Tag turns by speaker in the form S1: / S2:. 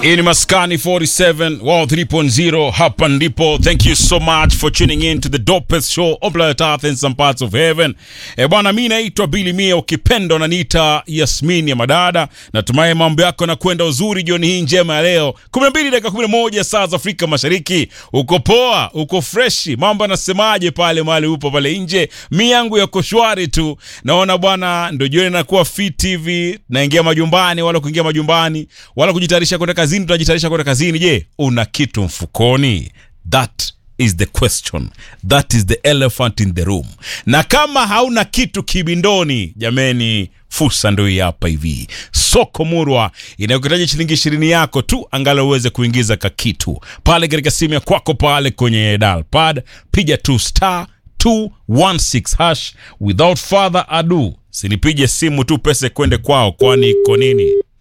S1: Hii ni Maskani 47 Wow 3.0 hapa ndipo. Thank you so much for tuning in to the dopest show on planet Earth in some parts of heaven. E bwana, mi naitwa Billy Mia, ukipenda unaniita Yasmin ya madada. Natumai mambo yako na kwenda uzuri jioni hii njema ya leo 12 dakika 11 saa za Afrika Mashariki. Uko poa, uko freshi, mambo yanasemaje pale mahali upo pale nje? Mi yangu yako shwari tu, naona bwana, ndio jioni nakuwa fit hivi, naingia majumbani, wala kuingia majumbani, wala kujitayarisha kwenda kazini, tunajitayarisha kwenda kazini. Je, una kitu mfukoni? That is the question, that is the elephant in the room. Na kama hauna kitu kibindoni, jameni, fursa ndio hii hapa hivi. Soko Murwa inayokuhitaji shilingi ishirini yako tu, angalau uweze kuingiza kakitu pale katika simu ya kwako pale kwenye dial pad, piga tu star 216 hash. Without further ado, sinipige simu tu pesa kwende kwao, kwani iko nini?